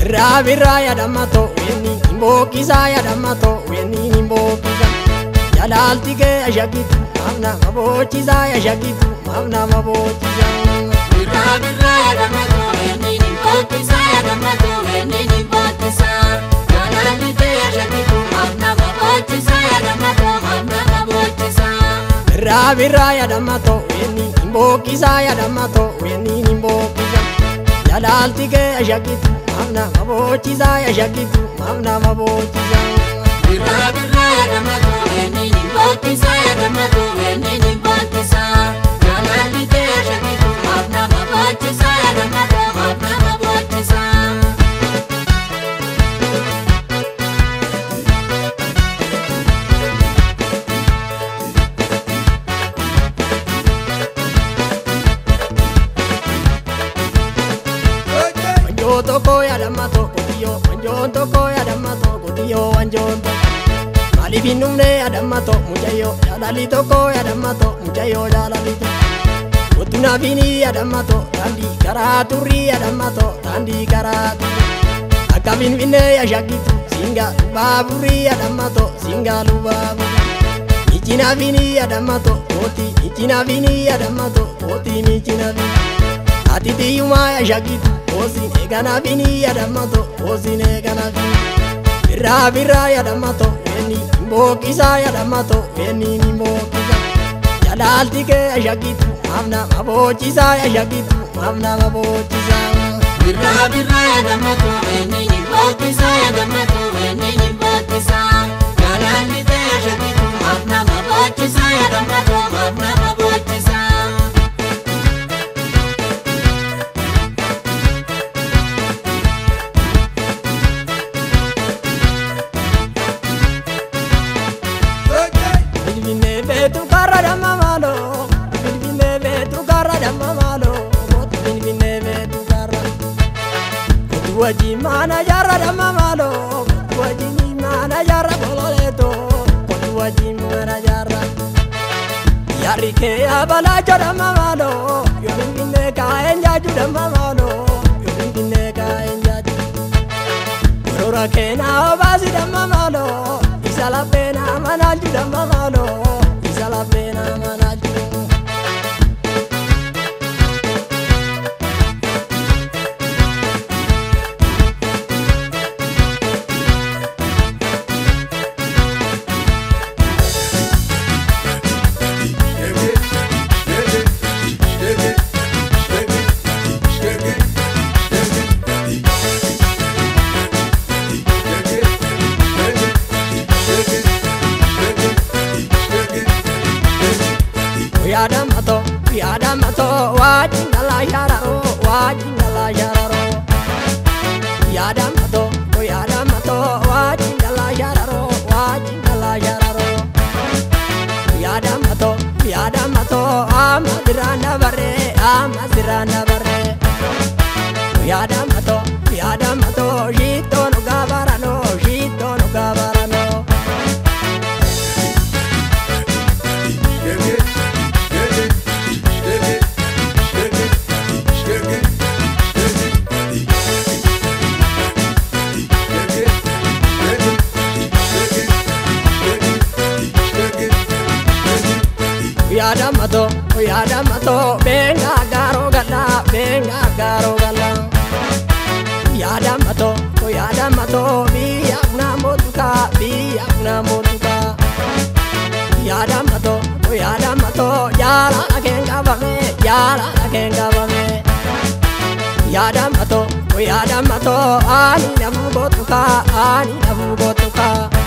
Birraa birraa yaadamato weni imbookisaa yaadamato weni imbookisa. Jalaalti kee ashakitu maafna maboochisaa ashakitu maafna maboochisa. Birraa birraa yaadamato weni imbookisaa yaadamato weni imbookisaa. Jalaalti kee ashakitu maafna maboochisaa yaadamato maafna maboochisaa. Birraa birraa yaadamato weni imbookisaa yaadamato weni imbookisa. Jalaalti kee ashakitu maafna maboochisaa ashakitu maafna maboochisa. Birraa birraa yaadamato weni imbookisaa yaadamato weni imbookisaa. Jalaalti kee ashakitu maafna maboochisaa yaadamato maafna maboochisaa. Wanjoo tokko yaadamato qotiyyoo wanjoon tokko yaadamato qotiyyoo wanjoon tokko. Maaliif hin dhumne yaadamato mucayyoo jaalalli tokko yaadamato mucayyoo jaalalli tokko. Kottu naafini yaadamato daandii karaa turrii yaadamato daandii karaa turrii. Akka finfinnee yashakitu singa lubaaburrii yaadamato singa lubaaburrii. Michi naafini yaadamato kooti michi naafini yaadamato kooti michi naafini. Ati tiyyumaa yashakitu koosin eeganaafini yaadamato koosin eeganaafini. Birraa birraa yaadamato weni imbookisaa yaadamato weni imbookisa. Jalaalti kee yashakitu maafna maboochisaa yashakitu maafna maboochisaa. Birraa birraa yaadamato weni imbookisaa yaadamato weni imbookisaa. Jalaalli kee ashakitu maafna maboochisaa yaadamato maafna maboochisaa. Finfinnee beetu karra damma maaloo Finfinnee beetu karra damma maaloo Kootu Finfinnee beetu karra Kootu wajjin maana jarra damma maaloo Kootu wajjin maana jarra kololeetoo Kootu wajjin maana jarra Yaarri kee yaabalaachoo damma maaloo Yoo Finfinnee kaa'een jaaju damma maaloo Yoo Finfinnee kaa'een jaaju Gorora keenaa obaasi damma maaloo Isa lapheenaa manaalchu damma maaloo Isa lapheenaa manaalchu Yaadamato yaadamato wajjin galaa shararoo wajjin galaa shararoo Yaadamato yaadamato wajjin galaa shararoo wajjin galaa shararoo Yaadamato yaadamato amma sirraan dabaree amma sirraan dabaree Yaadamato yaadamato shittoo nu gaabaranoo shittoo nu gaabaranoo. yaadamato yaadamato benga garo gala benga garo gala yaadamato yaadamato biya na motuka biya na motuka yaadamato yaadamato yala akenga bame yala akenga bame yaadamato yaadamato ani namu gotuka ani namu gotuka